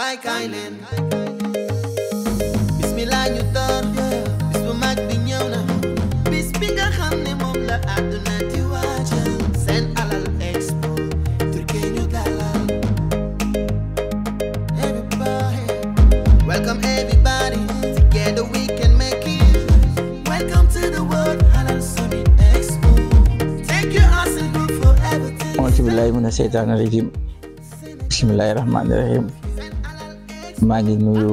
waay kaay leen bismillah ñu door bis bu mag bi ñëw na bis bi nga xam ne moom la àdduna di waajal seen alal expo turke ñu dalal everybody welcome everybody together we can make it welcome to the world halal summit expo take your awesome group for everything auzu billahi mina seytaani rajim bismillahi rahmaani rahim maa ngi nuyu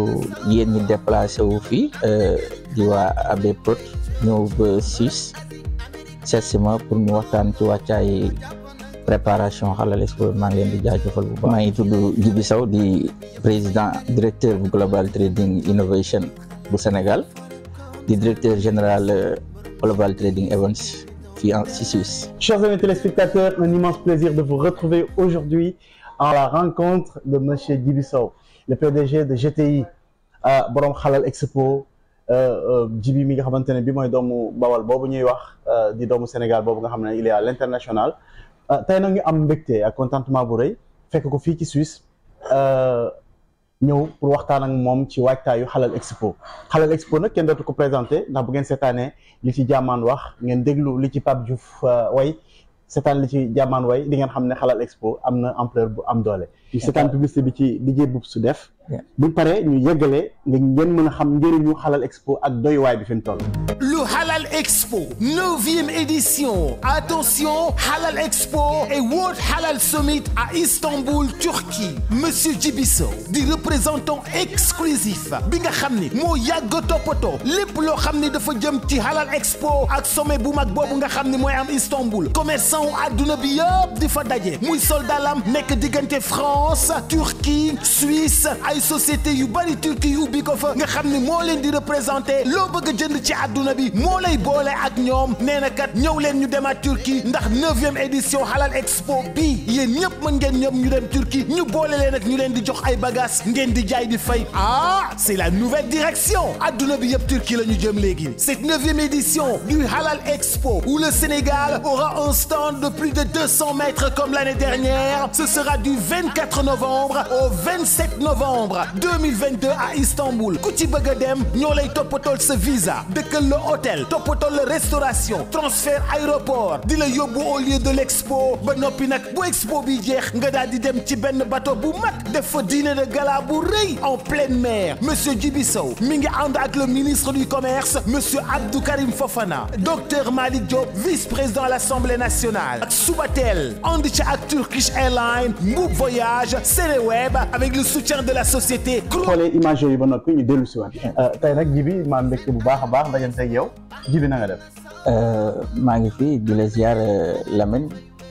yéen ñi déplacé wu fii di waa AB Prod ñëw ba Suisse seet si ma pour ñu waxtaan ci wàccaay préparation Halal Expo maa ngi leen di jaajëfal bu baax maa ngi tudd Djibi Sow di président directeur bu Global Trading Innovation bu Sénégal di directeur général Global Trading Events fii en si Suisse Chers amis téléspectateurs, un immense plaisir de vous retrouver aujourd'hui à la rencontre de Monsieur Djibi Sow, le PDG de GTI euh, borom Halal Expo euh, euh, Djibi mi nga xamante ne bi mooy doomu Bawal boobu ñuy wax euh, di doomu Sénégal boobu nga xam ne il est à l'international euh, tey nag ñu am mbégte ak contentement bu rëy fekk ko fii ci Suisse euh, ñëw pour waxtaan ak moom ci waajtaayu Halal Expo Halal Expo nag kenn dootu ko présenté ndax bu ngeen seetaanee li ci jàmmaan wax ngeen déglu li ci Pape Diouf euh, way seetaan li ci jàmmaan way di ngeen xam ne Halal Expo am na ampleur bu am doole ñu seetaan publicité bi ci DJ Boub su def Yeah. buñ paree ñu yëggalee nga ngeen mën a xam njëriñu Halal Expo ak doywaay bi fi mu toll Le Halal Expo, 9e édition. Attention, Halal Expo et World Halal Summit à Istanbul, Turquie. Monsieur Djibi Sow, di représentant exclusif bi nga xam ni moo yàgg toppatoo lépp loo xam ni dafa jëm ci Halal Expo ak sommet bu mag boobu nga xam ni mooy am Istanbul. commerçant wu àdduna bi yëpp di fa daje muy soldalam nekk diggante France Turquie Suisse ay société yu bari Turquie yu ubbi ko fa nga xam ni moo leen di représenté loo bëgg a jënd ci àdduna bi moo lay boole ak ñoom nee na kat ñëw leen ñu demaat Turquie ndax neuvième édition Halal Expo bii yéen ñëpp mën ngeen ñëpp ñu dem Turquie ñu boole leen ak ñu leen di jox ay bagages ngeen di jaay di fay ah c'est la nouvelle direction àdduna bi yëpp Turquie la ñu jëm léegi cette neuvième édition du Halal Expo où le Sénégal aura un stand de plus de 200 mètres comme l'année dernière ce sera du 24 novembre au 27 novembre 2022 à Istanbul ku ci bëgg a dem ñoo lay toppatool sa visa dëkkal la hôtel toppatool la restauration transfert aéroport di la yóbbu au lieu de l'expo ba noppi nag bu expo bi jeex nga daal di dem ci benn bateau bu mag def fa dîner de gala bu rëy en pleine mer monsieur Djibi Sow mi ngi ànd ak le ministre du commerce monsieur Abdou Karim Fofana docteur Malick Diop vice-président à l'Assemblée nationale ak Subatel ànd ci ak Turkish Airlines Mboub Voyage Seneweb avec le soutien de la société xoolee image yooyu ba noppi ñu dellu si waat tey nag Djibi maa mbégte bu baax a baax dajante ak yow Djibi na nga def Euh, maa ngi fi di la ziar euh, Lamine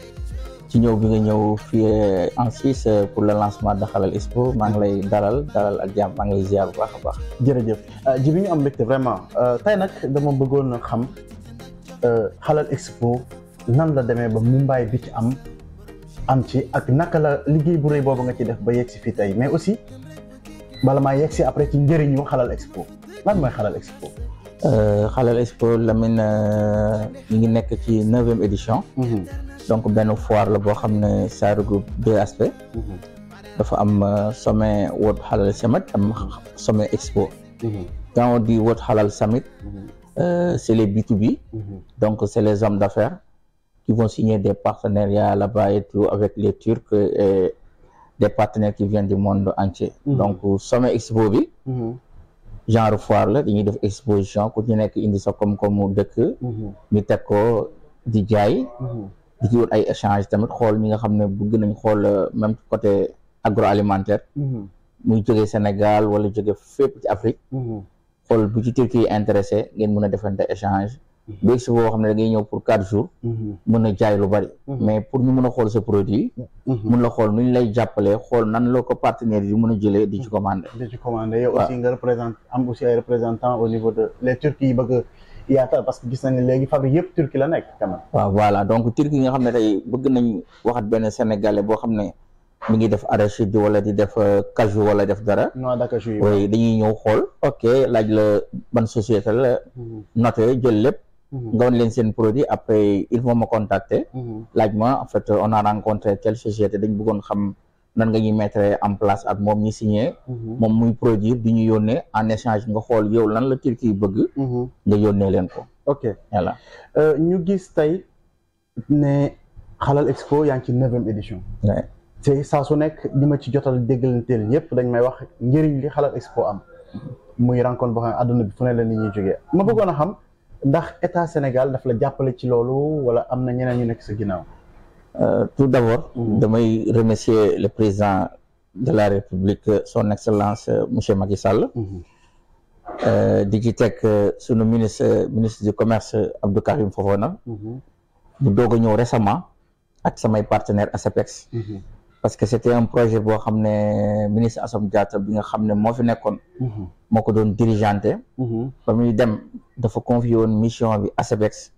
ci ñëw bi nga ñëw fii euh, en Suisse euh, pour le lancement de Halal Expo maa ngi lay dalal dalal ak jàmm maa ngi lay ziar bu baax a baax. jërëjëf Djibi ñu am mbégte vraiment tey nag dama bëggoon a xam Halal Expo nan la demee ba Mumbai bi ci am am ci ak naka la liggéey bu rëy boobu nga ci def ba yegg si fii tey mais aussi bala maa yegg si après ci njëriñu Halal Expo lan mooy Halal Expo. Euh, Halal Expo Lamine euh, mi ngi nekk ci neuvième édition donc benn foire la boo xam ne ça regroupe deux aspects dafa am euh, sommet World Halal Summit am sommet Expo quand on dit World Halal Summit euh, c'est les B2B donc c'est les hommes d'affaires qui vont signer des partenariats là-bas et tout avec les Turcs et des partenaires qui viennent du monde entier Mhm. donc sommet Expo bi genre foire la dañuy def exposition ku ci nekk indi sa koom-koomu dëkk ñu teg ko di jaay di ci wut ay échange tamit xool ñi nga xam ne bëgg nañ xool euh, même côté agroalimentaire muy jóge Sénégal wala jóge fépp ci Afrique xool bu ci Turquie intéressé ngeen mën a defante échange bu expo boo xam ne da ngay ñëw pour quatre jours mën a jaay lu bari mais pour ñu mën a xool sa produit mun la xool nu ñu lay jàppalee xool nan la ko partenaires yi mën a jëlee di ci commandé di ci commandé yow waaw. aussi nga représente am aussi ay représentants au niveau de les Turcs yi bëgg a yaatal parce que gis nañ ne léegi fabrique yëpp Turquie la nekk quand même waaw voilà donc Turquie yi nga xam ne tey bëgg nañ waxat benn sénégalais boo xam ne mi ngi def arachide wala di def euh, cajou wala def dara noix d'acajou yi oui dañuy ñëw xool ok laaj la ban société la noté jël lépp nga wan leen seen produit après ils vont me contacter laaj ma en fait on a rencontré telle société dañ bëggoon xam nan nga ñuy mettre en place ak moom ñi signé moom muy produire di ñu yónnee en échange nga xool yow lan la Turquie bëgg nga yónnee leen ko ok voilà Euh, ñu gis tey ne Halal Expo yaa ngi ci neuvième édition Ouais. te saa su nekk ñi ma ci jotal déggalanteel ñëpp dañ may wax njëriñ li Halal Expo am muy rencontre boo xam ne àdduna bi fu ne la nit ñuy jógee ma bëggoon a xam ndax état Sénégal daf la jàppale ci loolu wala am na ñeneen ñu nekk sa ginnaaw. Euh, tout d'abord damay remercier le président de la République son excellence euh, monsieur Macky Sall Euh, di ci teg euh, sunu ministre ministre du commerce Abdou Karim Fofana bu doog a ñëw récemment ak samay partenaire ASEPEX parce que c'était un projet boo xam ne ministre Assome Diatta bi nga xam ne moo fi nekkoon moo ko doon dirigeanté ba muy dem dafa confié woon mission bi ASEPEX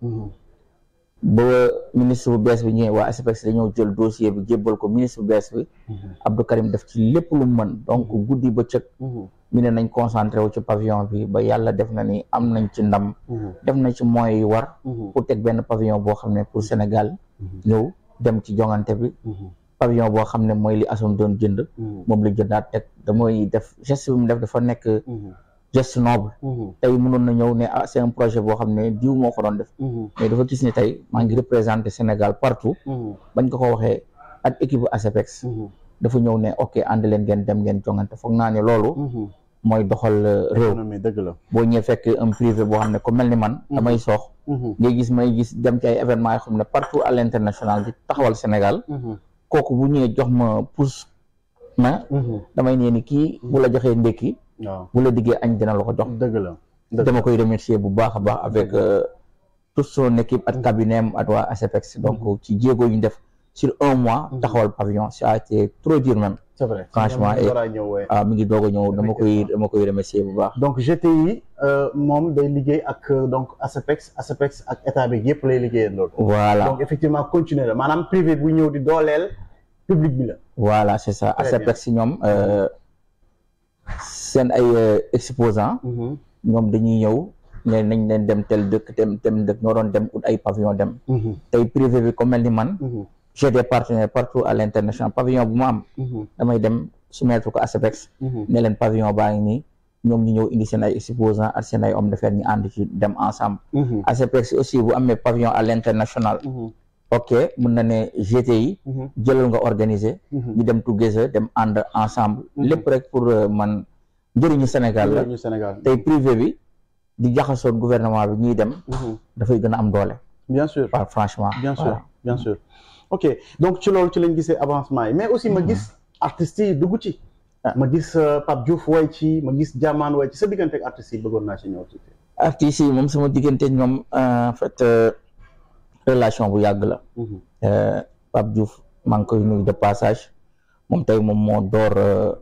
ba ministre bu bees bi ñëwee waa ASEPEX dañoo jël dossier bi jébbal ko ministre bu bees bi Abdou Karim def ci lépp lu mu mën donc guddi bëccëg mi ne nañ concentré wu ci pavillon bi ba yàlla def na ni am nañ ci ndam def na ci moyens yi war pour teg benn pavillon boo xam ne pour Sénégal ñëw dem ci jongante bi pavillon boo xam ne mooy li Assome doon jënd moom la jëndaat teg damay def geste bi mu def dafa nekk geste noble tey mënoon na ñëw ne ah c'est un projet boo xam ne diw moo ko doon def mais dafa gis ni tey maa ngi représenté Sénégal partout bañ ko ko waxee ak équipe ASEPEX dafa ñëw ne ok ànd leen ngeen dem ngeen jongante foog naa ne loolu mooy doxal euh, réew économie dëgg la. boo ñëwee fekk un privé boo xam ne ku mel ni man damay soox ngay gis may gis dem ci ay événements yoo xam ne partout à l'international di taxawal Sénégal kooku bu ñëwee jox ma pousse ma damay nee ni kii bu la joxee ndékki waaw bu la diggee añ dina la ko jox dëgg la. dëgg dama koy remercier bu baax a baax avec euh, toute son équipe ak cabinet am ak waa ASEPEX donc ci jéego yu ñu def sur un mois taxawal pavillon ça a été trop dur même c'est vrai. Franchement, Ñoom et- war a ñëw waaye. ah mi ngi doog a ñëw dama koy dama koy remercier bu baax donc GTI euh, moom day liggéey ak euh, donc ASEPEX ASEPEX ak état bi yëpp lay liggéeyal loolu. voilà donc effectivement continuer la maanaam privé bu ñëw di dooleel public bi la. voilà c'est ça Très bien. ASEPEX si ñoom euh, seen ay euh, exposants ñoom dañuy ñëw ne nañ leen dem tel dëkk dem dem dëkk ñoo doon dem ut ay pavillon dem tey privé bi comme mel ni man j'ai des partenaires partout à l'international pavillon bu ma am damay dem soumettre ko ASEPEX ne leen pavillon baa ngi nii ñoom ñu ñëw indi seen ay exposants ak seen ay hommes d'affaires ñu ànd ci dem ensemble ASEPEX aussi bu amee pavillon à l'international ok mun na ne GTI jëlal nga organiser ñu dem together dem ànd ensemble lépp rek pour euh, man njëriñu Sénégal la ñu Sénégal. tey privé bi di jaxasoon gouvernement bi ñuy dem dafay gën a am doole bien sûr. waaw franchement bien sûr voilà. bien sûr ok donc ci loolu ci lañ gisee avancement yi mais aussi ma gis artistes yi dugg ci ma gis euh, Pape Diouf way ci ma gis Diamane way ci sa diggante ak artistes yi bëggoon naa ci ñëw ci artistes yi moom sama diggante ñoom euh, en fait euh, relation bu yàgg la Euh, Pape Diouf maa ngi koy nuyu de passage moom tey moom moo door euh,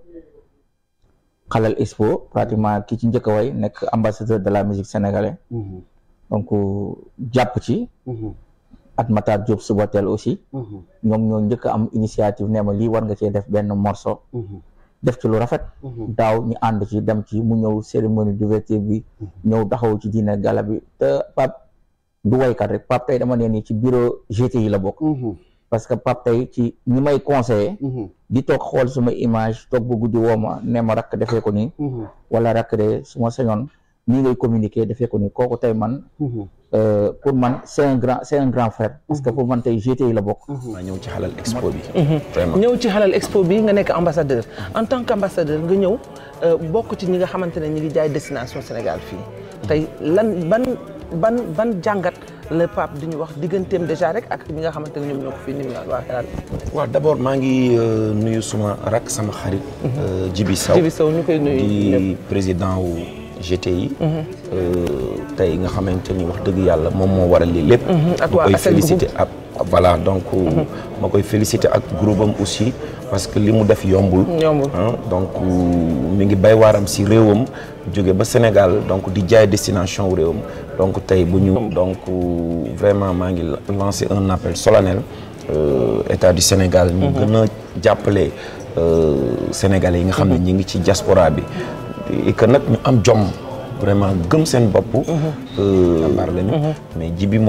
Halal Expo pratiquement ki ci njëkk a way nekk ambassadeur de la musique sénégalaise donc euh, jàpp ci at Matar Diop Subatel aussi ñoom ñoo njëkk a am initiative ne ma lii war nga cee def benn morceau def ci lu rafet daaw ñu ànd ci dem ci mu ñëw cérémonie d'ouverture bi ñëw taxaw ci diine gala bi te Pape du waykat rek Pape tey dama nee nii ci bureau GTI la bokk parce que Pape tey ci ñi may conseiller di toog xool suma image toog ba guddi woo ma ne ma rakk defee ko nii wala rakk de su ma sañoon nii ngay communiquer defee ko nii kooku tey man euh, pour man c'est un grand c'est un grand frère parce que pour man tey GTI la bokk maa ñëw ci Halal Expo bi. vraiment ñëw ci Halal Expo bi nga nekk ambassadeur en tant qu'ambassadeur nga ñëw euh, bokk ci ñi nga xamante ne ñi ngi jaay destination Sénégal fii tey lan ban ban ban jàngat la Pape di ñu wax digganteem déjà rek ak ñi nga xamante ne ñoom ñoo ko fii ni mu naan waa Halal waaw d'abord maa ngi euh, nuyu suma rak sama xarit. euh, Djibi Sow Djibi Sow ñu koy nuyu di président wu GTI. euh, tey nga xamante ni wax dëgg yàlla moom moo waral lii lépp. ak ma waa koy Assel féliciter ak voilà donc. ma koy féliciter ak groupe am aussi parce que li mu def yombul. Yombul. ah donc mi ngi bay waaram si réewam jóge ba Sénégal donc di jaay destination wu réewam donc tey bu ñu. donc vraiment maa ngi lancer un appel solennel euh, état du Sénégal. ñu gën a jàppale euh, sénégalais yi nga xam ne ñi ngi ci diaspora bi. et que nag ñu am jom vraiment gëm seen bopp. jàmbaar lañu. mais ji bi moom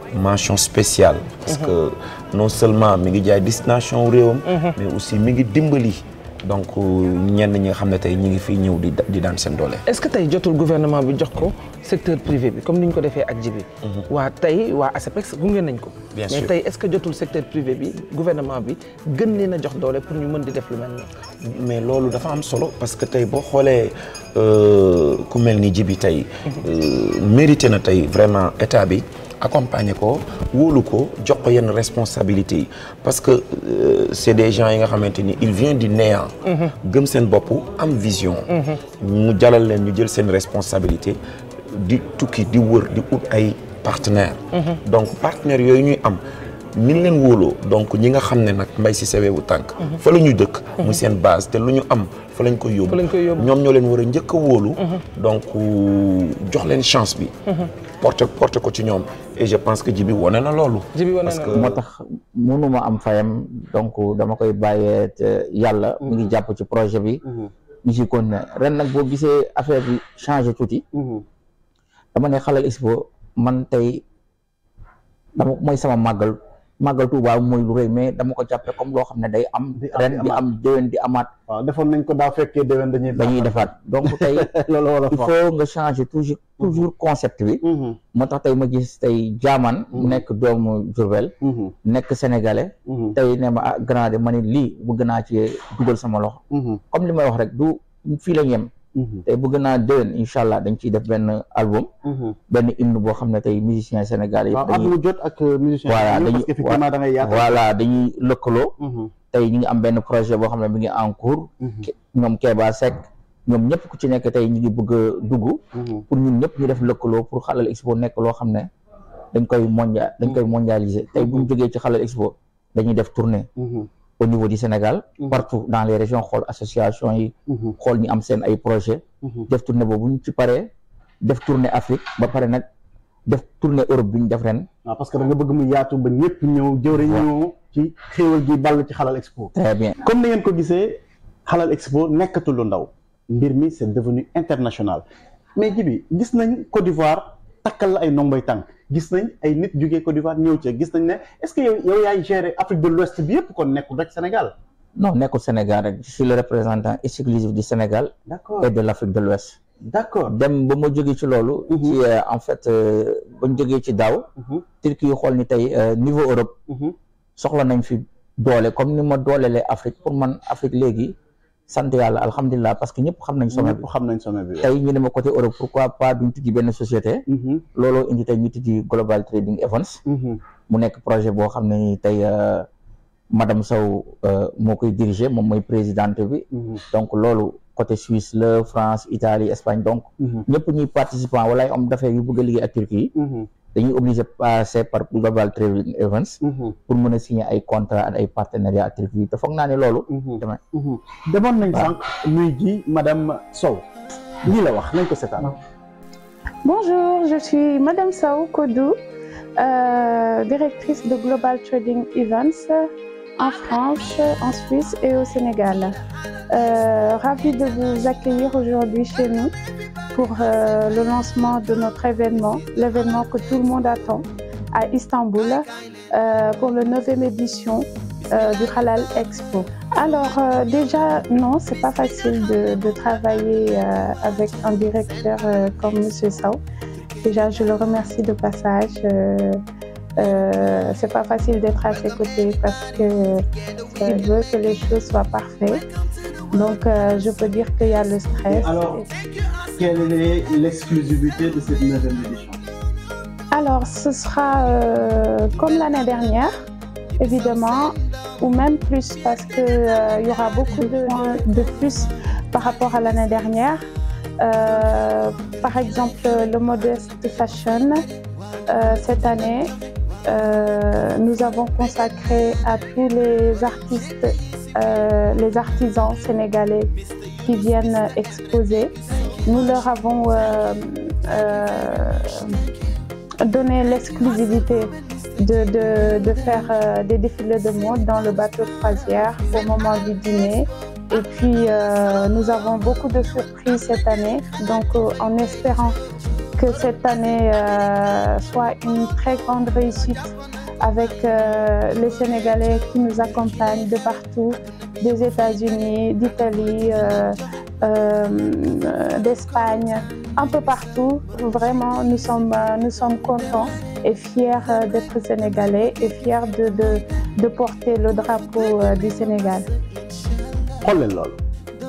mention spéciale parce que non seulement mi ngi jaay destination réewam mais aussi mi ngi dimbali donc ñenn ñi nga xam ne tey ñi ngi fii ñëw di di daan seen doole est-ce que tey jotul gouvernement bi jox ko secteur privé bi comme ni ñu ko defee ak jibi waa tey waa ASEPEX gunge nañ ko Bien mais sûr. tey est-ce que jotul secteur privé bi gouvernement bi gën leen a jox doole pour ñu mën di def lu mel nii mais loolu dafa am solo parce que tey boo xoolee euh, ku mel ni jibi tey euh, mérité na tey vraiment état bi accompagner ko wóolu ko jox ko yenn responsabilités yi parce que euh, c'est des gens yi nga xamante ni il vient du néant gëm seen bopp am vision mu jalal leen ñu jël seen responsabilité di tukki di wër di ut ay partenaires donc partenaires yooyu ñuy am ni ñu leen wóoloo donc ñi nga xam ne nag mbay si sewewu tànk fa la ñu dëkk muy seen base te lu ñu am fa lañ koy yóbbu Fa lañ koy yóbbu. ñoom ñoo leen war a njëkk a wóolu donc jox leen chance bi porte porte ko ci ñoom et je pense que jibi wane na loolu jibi wane parce na que moo tax mënuma am fayam donc dama koy bàyyee te yàlla mi ngi jàpp ci projet bi ñu ci continuer ren nag boo gisee affaire bi changé tuuti dama ne xalal expo man tey dama mooy sama màggal màggal Tuuba mooy lu rëy mais dama ko jàppe comme loo xam ne day am Di am, ren di di amaat. am déwén di amaat waaw defoon nañ ko daa fekkee déwén dañuy dañuy defaat donc tey loolu wala il faut nga changer toujours toujours concept bi moo tax tey ma gis tey jaaman mu nekk doomu Jurbel nekk sénégalais tey ne ma ah grand de ma ne lii bëgg naa ci dugal sama loxo comme li may wax rek du fii la yem tey bëgg naa déwén incha allah dañ ciy def benn album benn hymne boo xam ne tey musiciens sénégalais waaw yëpp at dañuy mu jot ak musicien Voilà, parce dañuy- que effectivement da ngay yaatal voilà dañuy lëkkaloo Mhm. tey ñu ngi am benn projet boo xam ne mi ngi en cours Ke- ñoom Keba Seck ñoom ñëpp ku ci nekk tey ñu ngi bëgg a dugg Mhm. pour ñun ñëpp ñu def lëkkaloo pour xalal expo nekk loo xam ne dañ koy mondia dañ koy mondialiser tey bu ñu jógee ci xalal expo dañuy def tournée Mhm. au niveau du Sénégal partout dans les régions xool association yi Mhm. xool ñi am seen ay projet Mhm. def tournée boobu ñu ci paree def tournée Afrique ba pare nag def tournée Europe bi ñu def ren waaw parce que da nga bëgg mu yaatu ba ñëpp ñëw jëwriñ ñëw ci xéewal gi ball ci xalal expo très bien comme ni ngeen ko gisee xalal expo nekkatul lu ndaw mbir mi c'est devenu international mais jibi gis nañ Côte d'Ivoire takkal la ay ndomboy tànk gis nañ ay nit jógee Côte d'Ivoire ñëw ci gis nañ ne est-ce que yow yow yaay gérer Afrique de l'Ouest bi yëpp kon nekkul rek Sénégal non nekkul Sénégal rek je suis le représentant exclusif du Sénégal d'accord et de l'Afrique de l'Ouest d'accord dem ba ma jógee ci loolu ci euh, en fait euh, ba ñu jógee ci daaw Mhm. Turquie xool ni tey euh, niveau Europe Mhm. soxla nañ fi doole comme ni ma doolelee Afrique pour man Afrique léegi sant yàlla alhamdulilah parce que ñëpp xam nañ sommet bi ñëpp xam nañ sommet bi tey ñu ne ma côté Europe pourquoi pas duñ tijji benn société Mhm. looloo indi tey ñu tijji Global Trading Events Mhm. mu nekk projet boo xam ne ni tey euh, madame Sow euh, moo koy diriger moom mooy présidente bi Mhm. donc loolu côté Suisse la France Italie Espagne donc Mhm. ñëpp ñuy participant wala ay homme d'affaires yu bëgg a liggéey ak Turquie Mhm. dañuy obligé passer par Global Trading Events Mhm. pour mën a signer ay contrat ak ay partenariat ak Turquie te foog naa ne loolu Mhm. dama Mhm. demoon nañ sànq nuy ji madame Sow lii la wax nañ ko seetaan Bonjour, je suis Madame Sao Kodou, euh, directrice de Global Trading Events en France, en Suisse et au Sénégal. Euh, ravie de vous accueillir aujourd'hui chez nous pour euh, le lancement de notre événement, l'événement que tout le monde attend à Istanbul euh, pour la 9e édition euh, du Halal Expo. Alors euh, déjà, non, c'est pas facile de, de travailler euh, avec un directeur euh, comme Monsieur Sao. Déjà, je le remercie de passage. Euh, euh, c'est pas facile d'être à ses côtés parce que euh, il veut que les choses soient parfaites. Donc, euh, je peux dire qu'il y a le stress. Alors, quelle est l'exclusivité de cette neuvième édition Alors, ce sera euh, comme l'année dernière, évidemment, ou même plus parce que euh, il y aura beaucoup de points de plus par rapport à l'année dernière. Euh, par exemple, le modeste fashion euh, cette année, euh, nous avons consacré à tous les artistes, euh, les artisans sénégalais qui viennent exposer. Nous leur avons euh, euh, donné l'exclusivité de, de, de faire euh, des défilés de mode dans le bateau de croisière au moment du dîner. Et puis, euh, nous avons beaucoup de surprises cette année. Donc, euh, en espérant que cette année euh, soit une très grande réussite avec euh, les Sénégalais qui nous accompagnent de partout, des États-Unis, d'Italie, euh, euh, d'Espagne, un peu partout. Vraiment, nous sommes, euh, nous sommes contents et fiers euh, d'être Sénégalais et fiers de, de, de porter le drapeau euh, du Sénégal. xool leen loolu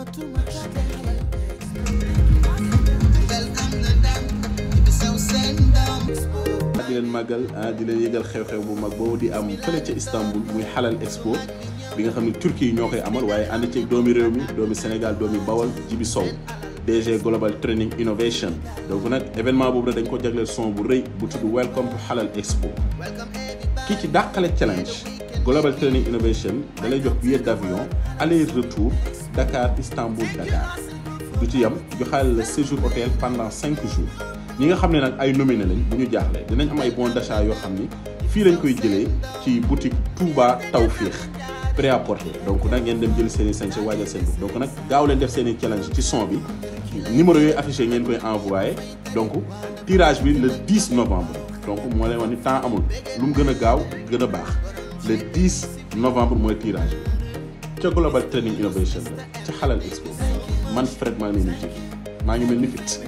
di leen màggal ah di leen yëgal xew-xew bu mag boobu di am fële ca Istanbul muy Halal Expo bi nga xam ne Turquie yi ñoo koy amal waaye ànd ceeg doomi réew mi doomi Sénégal doomi Bawol Jibi Sow DG Global Training Innovation donc nag événement boobu nag dañ ko jagleel son bu rëy bu tudd Welcome to Halal Expo kii ci dàqale challenge Global Training Innovation da lay jox billet d'avion aller retour Dakar Istanbul Dakar du ci yam joxaale la séjour hôtel pendant cinq jours ñi nga xam ne nag ay nominé lañ bu ñu jaaxle dinañ am ay bons d'achat yoo xam ni fii lañ koy jëlee ci boutique Touba Tawféex prêt à porter donc nag ngeen dem jël seen i sañse waajal seen bopp donc nag gaaw leen def seen i challenge ci son bi numéro yooyu affiché ngeen koy envoyé donc tirage bi le 10 novembre donc moo leen wax ni temps amul lu mu gën a gaaw gën a baax le 10 novembre mooy tirage bi ca Global Training Innovation la ca Halal Expo man Fred maa ngi leen di maa ngi mel ni fit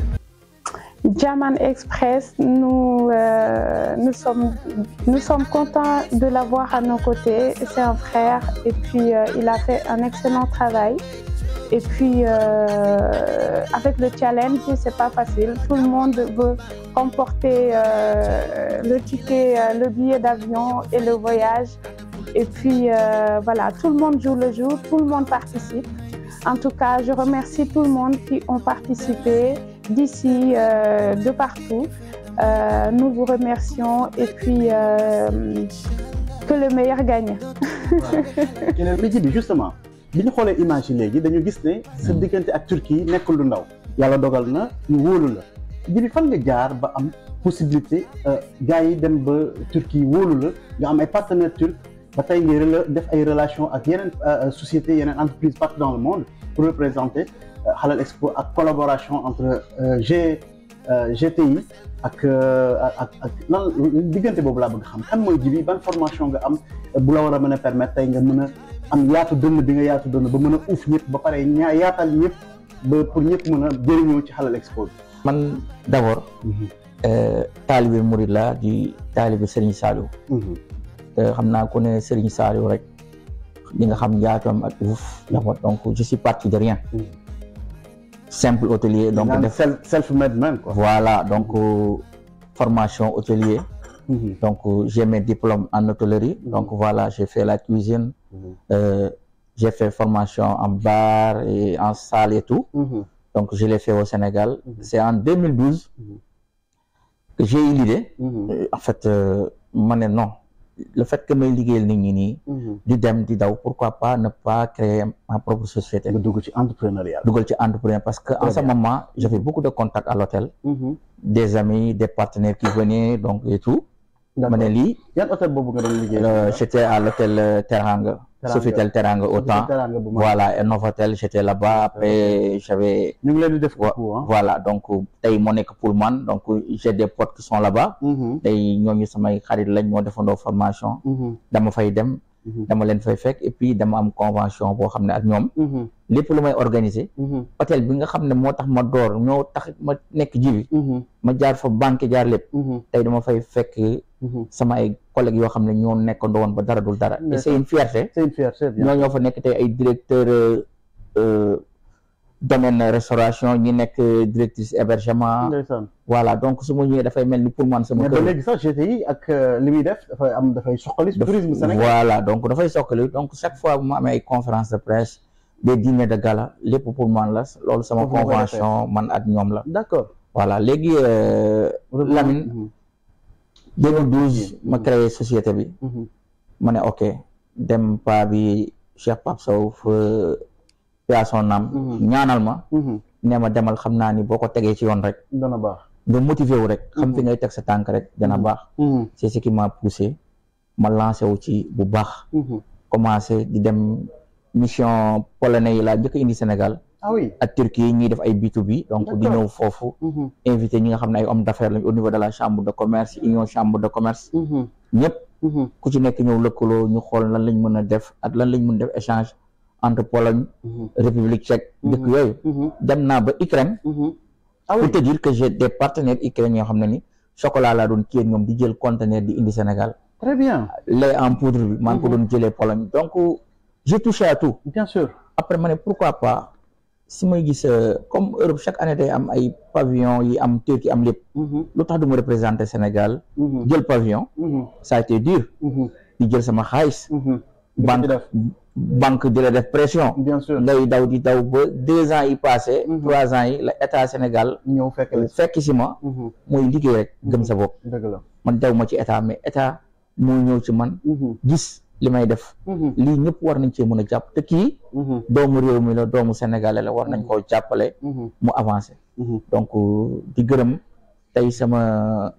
Jaman Express, nous, euh, nous, sommes, nous sommes contents de l'avoir à nos côtés. C'est un frère et puis euh, il a fait un excellent travail. Et puis euh, avec le challenge, c'est pas facile. Tout le monde veut remporter euh, le ticket, euh, le billet d'avion et le voyage. Et puis euh, voilà, tout le monde joue le jeu, tout le monde participe. En tout cas, je remercie tout le monde qui ont participé d'ici, euh, de partout. Euh, nous vous remercions et puis euh, que le meilleur gagne. keneen li ci bi justement bi ñu xoolee image yi léegi dañu gis ne sa diggante ak Turquie nekkul lu ndaw yàlla dogal na ñu wóolu la ji bi fan nga jaar ba am possibilité gars yi dem ba Turquie wóolu la nga am ay partenaires turcs ba tey ngay rela- def ay relations ak yeneen sociétés yeneen entreprises partout dans le monde pour représenter euh, Halal Expo ak collaboration entre euh, G euh, GTI ak ak ak lan diggante boobu laa bëgg xam kan mooy jibi ban formation nga am bu la war a mën a permettre tey nga mën a am yaatu dënn bi nga yaatu dënn ba mën a uuf ñëpp ba pare ñaa yaatal ñëpp ba pour ñëpp mën a jëriñoo ci Halal Expo bi. man d'abord euh, taalibe Mouride la di taalibe Serigne Saliou te xam naa ku ne Serigne Saliou rek di nga xam yaatoom ak uuf d'abord donc je suis parti de rien simple hôtelier donc donc def self self made man quoi. voilà donc euh, formation hôtelier donc euh, j'ai mes diplômes en hôtellerie donc voilà j'ai fait la cuisine euh, j'ai fait formation en bar et en salle et tout donc je l'ai fait au Sénégal c'est en 2012 que j'ai eu l'idée Euh, en fait euh, ma ne non le fait que may liggéeyal nit ñi nii di dem di daw pourquoi pas ne pas créer ma propre société nga dugg ci entrepreneuriat. dugal ci entrepreneur parce que en Très ce bien. moment j'avais beaucoup de contacts à l'hôtel des amis des partenaires qui venaient donc et tout ma ne lii yan hôtel boobu nga doon liggéey. euh, j'étais à l'hôtel euh, Teranga Teranga. Sofitel Teranga autant Teranga bu mag. voilà et Novotel j'étais là-bas après j'avais ñu ngi leen di def Wa- coucou ah. voilà donc tey moo nekk pour man donc j'ai des potes qui sont là-bas tey ñooñu samay xarit lañ moo defandoo formation dama fay dem dama leen fay fekk et puis dama am convention boo xam ne ak ñoom lépp lu may organiser hôtel bi nga xam ne moo tax ma door ñoo tax ma nekk jibi ma jaar fa banque jaar lépp tey dama fay fekk sama ay collègues yoo xam ne ñoo nekkandoo woon ba dara dul dara et c'est une fierté c'est une fierté bien. ñoo ñoo fa nekk tey ay directeur euh, euh, domaine restauration ñi nekk directrice hébergement ndeysaan. voilà donc su ma ñëwee dafay mel ni pour man sama mais ba kër léegi sax GTI ak euh, li muy def dafay am dafay suqali daf- tourisme Sénégal. voilà donc dafay sokkali donc chaque fois bu ma amee ay conférence de presse des dîners de gala lépp pour man la loolu sama Foofu nga koy convention man ak ñoom la d'accord. voilà léegi euh, Lamine 2012 ma créé société bi ma ne ok dem pa bi Cheikh Pape Sow fa à son âme ñaanal ma ne ma demal xam naa ni boo ko tegee ci yoon rek dana baax. nga motivé wu rek xam fi ngay teg sa tànk rek dana baax c'est ce qui m'a poussé ma lancé wu ci bu baax commencé di dem mission polonais yi laa njëkk a indi Sénégal ah oui ak Turquie ñuy def ay B2B donc di D'accord. ñëw foofu invité ñi nga xam ne ay hommes d'affaires lañ au niveau de la chambre de commerce union chambre de commerce ñëpp ku ci nekk ñëw lëkkaloo ñu xool lan lañ mën a def ak lan lañ mën def échange entre Pologne République tchèque dëkk yooyu dem naa ba Ukraine ah pour oui te dire que j'ai des partenaires ukrainiens yoo xam ne ni chocolat laa doon kii ak ñoom di jël conteneur di indi Sénégal très bien lait en poudre bi maa ngi ko doon jëlee Pologne donc j'ai touché à tout bien sûr après ma ne pourquoi pas si may gis euh, comme Europe chaque année day am ay pavillon yi am Turquie am lépp lu tax du ma représenter Sénégal jël pavillon ça a été dur di jël sama xaalis banque def. banque di la def pression bien sûr ngay daw di daw ba deux ans yi passé trois ans yi la état Sénégal ñëw fekk la fekk si ma mooy liggéey rek gëm sa bopp dëgg la man daw ma ci état mais état moo ñëw ci man gis li may def lii ñëpp war nañ cee mën a jàpp te kii doomu réew mi la doomu sénégalais la war nañ koo jàppale mu avancé donc di gërëm tey sama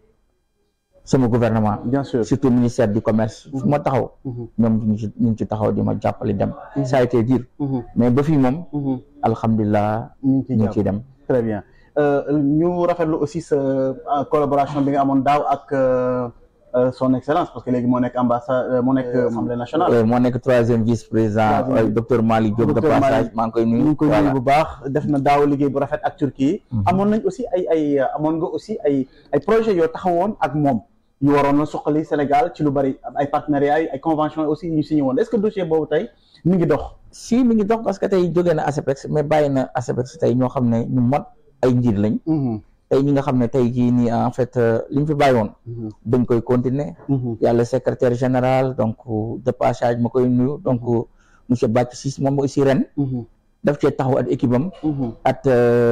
sama gouvernement bien sûr surtout ministère du commerce fu ma taxaw ñoom ñu ngi ci ñu ngi ci taxaw di ma jàppale dem ça a été dur mais ba fii moom alhamdulilah ñu ngi ciy ñu ngi jàpp ciy dem très bien Euh, ñu rafetlu aussi sa euh, collaboration bi nga amoon daaw ak euh, euh, son excellence parce que léegi moo nekk ambassade moo nekk assemblée nationale Euh, moo nekk troisième vice président Troisième. euh, docteur Malick Diop de Docteur passage Malick. maa ngi koy ñu nuyu ngi koy voilà nuyu bu baax def na daaw liggéey bu rafet ak Turquie amoon nañ aussi ay ay amoon nga aussi ay ay projets yoo taxawoon ak moom yu waroon na suqali Sénégal ci lu bari ay partenariats ay conventions aussi yu ñu signé woon est-ce que dossier boobu tey mi ngi dox si mi ngi dox parce que tey jógee na ASEPEX mais bàyyi na ASEPEX tey ñoo xam ne ñu mat ay njiit lañ tey ñi nga xam ne tey jii nii en fait euh, li ñu fi bàyyi woon dañ koy continuer yàlla secrétaire général donc de passage ma koy nuyu donc monsieur Bathie Ciss moom aussi ren daf cee taxaw ak équipe am at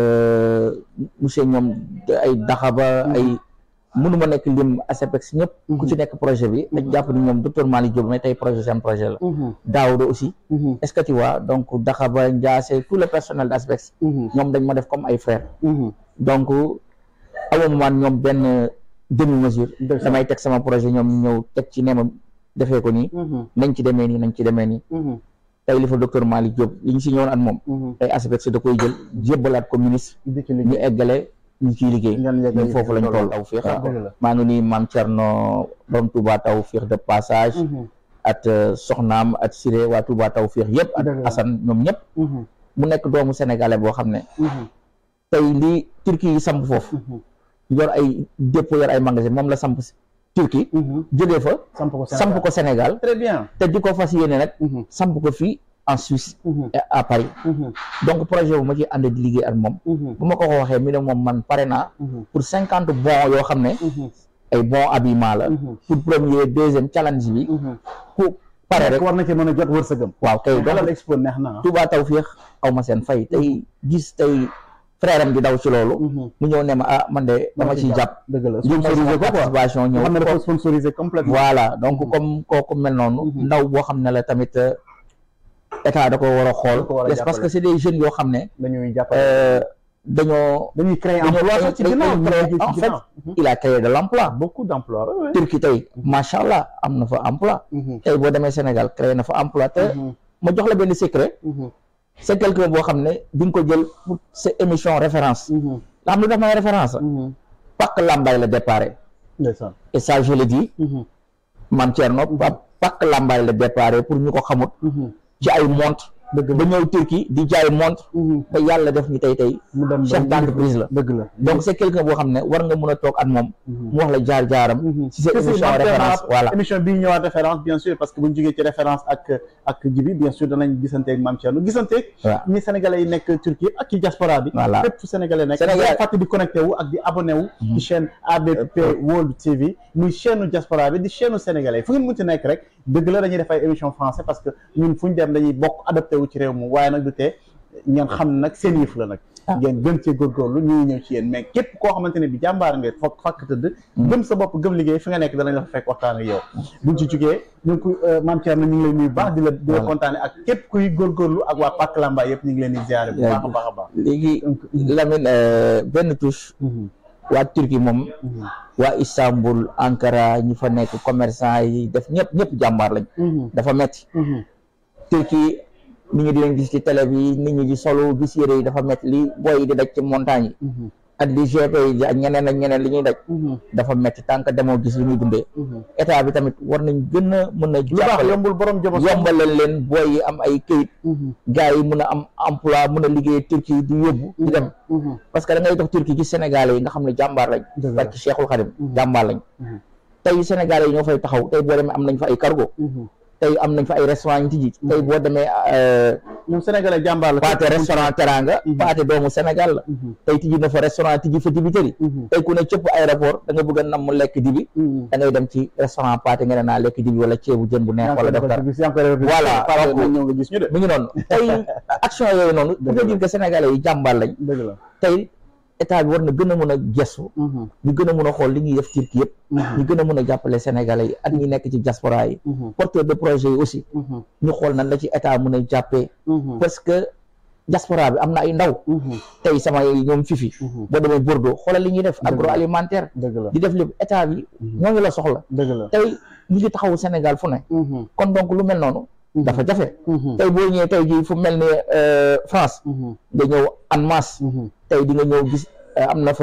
euh, monsieur ñoom ay daxaba ay mënuma nekk lim ASEPEX ñëpp ku ci nekk projet bi dañ jàpp ni ñoom docteur Malick Diop mais tey projet seen projet la Daouda aussi est-ce que tu vois donc daxaba Ndiasse tout le personnel d'ASEPEX ñoom dañ ma def comme ay frères donc amoo man ñoom benn demi mesure Dëgg la. damay teg sama projet ñoom ñu ñëw teg ci ne ma defee ko nii nañ ci demee nii nañ ci demee nii tey li fa docteur Malick Diop li ñu si ñëwoon at moom tey ASEPEX da koy jël jébbalaat ko ministre di ci ñu liggéey eggale ñu ciy liggéey Ngeen yeggale ñun foofu lañ loolu. toll taw fiix Ah, dëgg la. maa ngi nii maam Thierno borom Touba taw fiix de passage at euh, soxnaam at Siré waa Touba taw fiix yëpp at Dëgg la. Assane ñoom ñëpp mu nekk doomu sénégalais boo xam ne tey li Turquie yi samp foofu yor ay dépôt yor ay magasin moom la samp Turquie jógee fa samp ko samp ko Sénégal très bien te di ko fas yéene nag samp ko fii en Suisse et à Paris donc projet bu ma ci ànd di liggéey ak moom bu ma ko ko waxee mi ne moom man pare naa pour cinquante bons yoo xam ne ay bons habillement la pour premier deuxième challenge bi ku pare rek war na ci mën a jot wërsëgam waaw kay Halal donc Expo neex na ah. Touba Tawfekh aw ma seen fay tey gis tey frère am di daw ci loolu mu ñëw ne ma ah man de dama ciy jàpp dëgg la jëm sponsorisé ko quoi participation ñëw xam ne dafa sponsorisé complètement voilà donc comme kooku mel noonu ndaw boo xam ne la tamit euh, état da ko war a xool ko war a Yes, parce jàppale. que c'est des jeunes yoo xam ne dañuy jàppale euh, dañoo dañuy créer dañoo emploi sax ci ginnaaw ñu créer- liggéey ci en fait ginnaaw il a créé de l'emploi beaucoup d'emplois ouais, ouais. Turquie tey macha allah am na fa emploi Mhm. tey boo demee Sénégal créé na fa emploi te ma jox la benn secret Mhm. c'est quelqu'un boo xam ne di nga ko jël pour sa émission référence Mhm. la xam lu daf may référence Mhm. Pak Lambaye la déparé ndeysaan et ça je le dis Mhm. man Thierno Pa- Pak Lambaye la déparé pour ñu ko xamut Mhm. ci ay montre ba ñëw Turquie di jaay montre Mhm. ba yàlla def ñu tey tey mu dem chef ba- d'entreprise la dëgg la donc c'est quelqu'un boo xam ne war nga mën a toog ak moom mu wax la jaar jaaram ci sa Parce que émission dans référence la voilà émission bii ñëwaat référence bien sûr parce que bu ñu jógee ci référence ak ak jibi bien sûr danañ gisanteeg Mame Thierno gisanteeg waaw ñi sénégalais yi nekk Turquie yëpp ak ci diaspora bi Voilà. fépp fu sénégalais nekk Sénégal- Sénégal fàtte di connecté wu ak di abonné wu ci chaîne ABP World TV muy chaîne diaspora bi di chaîne sénégalais fu ngeen mun ci nekk rek dëgg la dañuy def ay émission français parce que ñun fu ñu dem dañuy bokk adapté wu ci réew mi waaye nag du tee ngeen xam ne nag seen yëf la nag ngeen gën cee góorgóorlu ñu ngi ñëw ci yéen mais képp koo xamante ne bi jàmbaar nga fokk fakk tëdd gëm sa bopp gëm liggéey fi nga nekk danañ la fa fekk waxtaan ak yow buñ ci jugee ñu ngi ko Mame Thierno ñu ngi lay nuyu baax di la di la kontaane ak képp kuy góorgóorlu ak waa Pàkk Lamba yëpp ñu ngi leen di ziare bu baax a baax a baax léegi Lamine euh, benn touche waa Turquie moom waa Istanbul Ankara ñi fa nekk commerçant yi def ñëpp ñëpp jàmbaar lañ dafa metti Turquie nit ñi di leen gis ci télé bi nit ñi di solo gis yére yi dafa métti li booy yi di daj ci montagne yi ak di GP yi ak ñeneen ak ñeneen li ñuy daj dafa métti tant que demoo gis li ñuy dundee état bi tamit war nañ gën a mën a lu baax jàppale yombul borom jabo yombalal leen booy yi am ay këyit gars yi mën a am emploi mën a liggéey Turquie di yóbbu di dem parce que da ngay dox Turquie gis Sénégalais yi nga xam ne jàmbaar lañ Dëgg la. parce que Cheikhul Khadim jàmbaar lañ tey Sénégalais yi ñoo fay taxaw tey boo demee am nañ fa ay cargo tey am nañ fa ay restaurant ñu tijji tey boo demee euh, ñoom sénégalais jàmbaar la paate restaurant teranga paate doomu Sénégal la tey tijji na fa restaurant tijji fa dibiteri tey ku ne cëpp aéroport da nga bëgg a nam mu lekk dibi da ngay dem ci restaurant paate nga ne naa lekk dibi wala ceebu jën bu neex wala def dara Voilà, donc- ñëw nga gis ñu de mi ngi noonu tey action yooyu noonu pour nga dire que sénégalais yi jàmbaar lañ dëgg la tey état bi war na gën a mën a gestu ñu gën a mën a xool li ñuy def Turquie yëpp ñu gën a mën a jàppale sénégalais yi ak ñi nekk ci diaspora yi porteur de projet yi aussi ñu xool nan la ci état mën a jàppee parce que diaspora bi am na ay ndaw tey sama ñoom fifi boo demee Bordeaux xoolal li ñuy def agroalimentaire dëgg la di def lépp état bi ñoo ngi la soxla dëgg la tey ñu ngi taxawu Sénégal fu ne kon donc lu mel noonu dafa jafe tey boo ñëwee tey jii fu mel ni euh, France nga ñëw en masse tey di nga ñëw gis euh, am na fa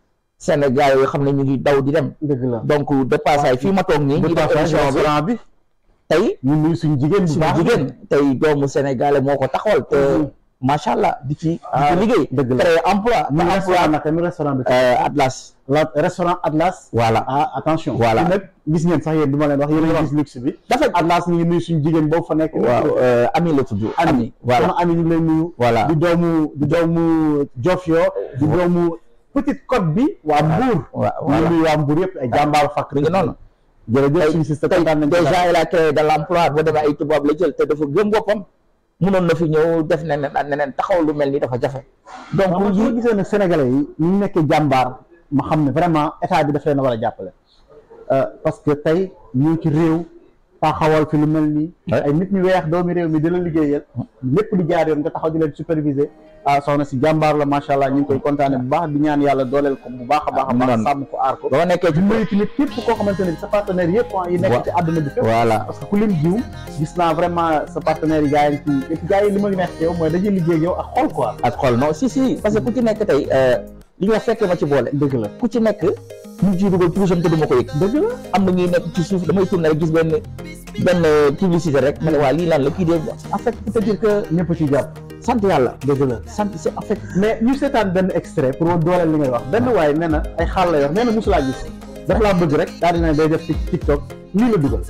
Sénégal yoo xam ne ñu ngi daw di dem dëgg la donc de passage fii ma toog nii ñu def émission bi restaurant bi tey ñu nuyu suñu jigéen bu suñu baax jigéen tey doomu sénégalais moo ko taxawal te macha allah di ci di ci liggéey dëgg la. créer emploi ñu te restaurant emploi naka mi restaurant bi euh, Atlas la restaurant Atlas voilà ah attention Voilà. fii nag gis ngeen sax yéen du ma leen wax yéen a ngi gis luxe bi dafa Atlas ñu ngi nuyu suñu jigéen boobu fa nekk waaw euh, ami la tudd ami voilà sama ami ñu ngi lay nuyu voilà di doomu di doomu Jofio di doomu Petite Côte bi waa Mbour waaw ñu ngi voilà nuyu waa Mbour yëpp ay jàmbaaru fakk mi ngi noonu jërëjëf suñu sister tey kontaan nañ ci déjà il a créé de l'emploi boo demee ay tubaab la jël te dafa gëm boppam mënoon na fi ñëw def neneen ak neneen taxaw lu mel ni dafa jafe donc donc yi soo gisee ne sénégalais yi ñu nekkee jàmbaar ma xam ne vraiment état bi daf leen a war a jàppale Euh, parce que tey ñu ngi ci réew taxawal fi lu mel nii Ouais. ay nit ñu weex doomi réew mi di la liggéeyal lépp di jaar yoon nga taxaw di leen superviser ah soxna si jàmbaar la macha allah ñu ngi koy kontaane bu baax di ñaan yàlla dooleel ko bu baax a baax a baax Noonu. sàmm ko aar ko ba ma nekkee ci di nuyu tamit képp koo xamante ne bi sa partenaire yëpp ah yi nekk Wa- ci àdduna bi fépp voilà parce que ku lim jiw gis naa vraiment sa partenaire yi gars yi ci et puis gars yi li ma neex ci yow mooy dañuy liggéey ak yow ak xol quoi ak xol non si si parce que ku ci nekk tey euh, li nga fekkee ma ci boole dëgg la ku ci nekk ñu ngi ciy dugal touche te du ma ko yëg dëgg la am na ñuy nekk ci suuf damay tourner rek gis benn benn publicité rek ma ne waa lii lan la kii de en fait pour te dire que ñëpp ci jàpp sant yàlla dëgg la sant c'est en fait mais ñu seetaan benn extrait pour ma dooleel li ngay wax benn waaye nee na ay xaal la yor nee na mosulaa gis dafa laa bëgg rek daal dina day def ci TikTok lii la dugal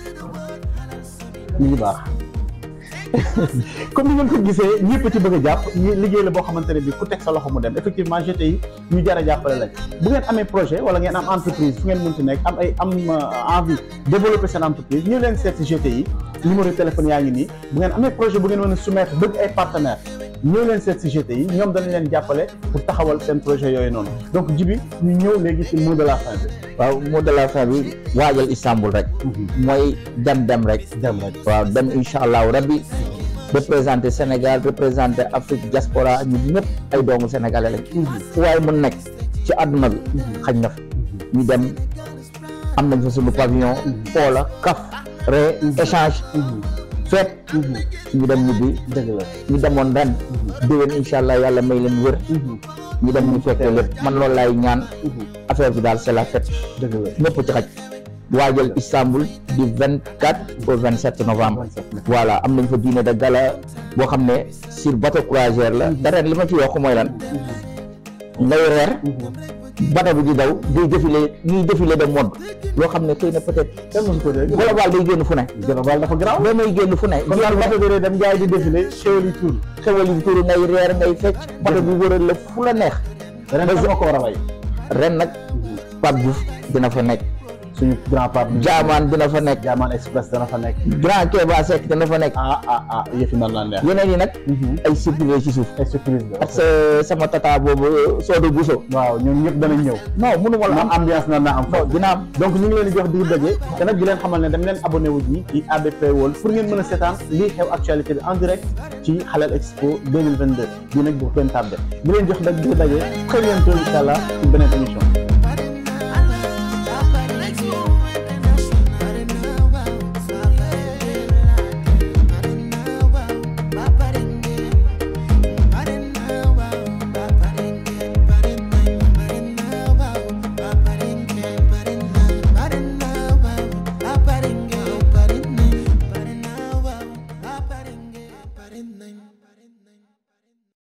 ñu ngi baax comme ni ngeen ko gisee ñëpp ci bëgg a jàpp ñi liggéey la boo xamante ne bi ku teg sa loxo mu dem effectivement GTI ñu jar a jàppale lañ bu ngeen amee projet wala ngeen am entreprise fu ngeen mënti nekk am ay am euh, envie développer seen entreprise ñu leen seet si GTI numéro de téléphone yaa ngi nii bu ngeen amee projet bu ngeen mën a soumettre bëgg ay partenaires ñëw leen seet si GTI ñoom dañ leen jàppale pour taxawal seen projet yooyu noonu donc jibi ñu ñëw léegi ci mot de la fin bi waaw mot de la fin bi waajal Istanbul rek mooy dem dem rek dem rek waaw dem incha allahu rabbi représenté Sénégal représenté Afrique diaspora ñun ñëpp ay doomu sénégalais lañ fu waaye mun nekk ci àdduna bi xañ na fa ñu dem am nañ fa suñu pavillon foola kaf re échange feet ñu dem ñibbi dëgg la ñu demoon ren déwén incha allah yàlla may leen wër ñu dem ñu fekkee lépp man loolu laay ñaan affaire bi daal c'est la fête dëgg la ñëpp ci xaj waajal Istanbul du 24 au 27 novembre voilà am nañ fa dîner de gala boo xam ne sur bateau croisière la te ren li ma ci yokk mooy lan ngay reer bateau bi di daw day défilé ñuy défilé de mode loo xam ne xëy na peut-être kenn mësu ko dégg global day génn fu ne global dafa garaaw boo may génn fu ne kon daal bato bi dem jaay di défilé xéwal yi tuur xewal yi turu ngay reer ngay fecc bateau bi wëral la fu la neex ren sama ko war a way ren nag Pape Diouf dina fa nekk suñu grand part Jaamaan dina fa nekk Jaamaan Express dana fa nekk Grand Kéba Seck dina fa nekk ah ah ah yëfi nan la neex yeneen yi nag ay surprise ci suuf ay surprise la ak sa sama tata boobu Sodo Bousso waaw ñoom ñëpp danañ ñëw non mënu ma la am am ambiance na na am non dina am donc ñu ngi leen di jox di daje te nag di leen xamal ne dem leen abonné wu ji ci ABP World pour ngeen mën a seetaan lii xew actualité bi en direct ci Halal Expo 2022 bii nag bu kenn tardé di leen jox nag di daje très bientôt incha allah ci beneen émission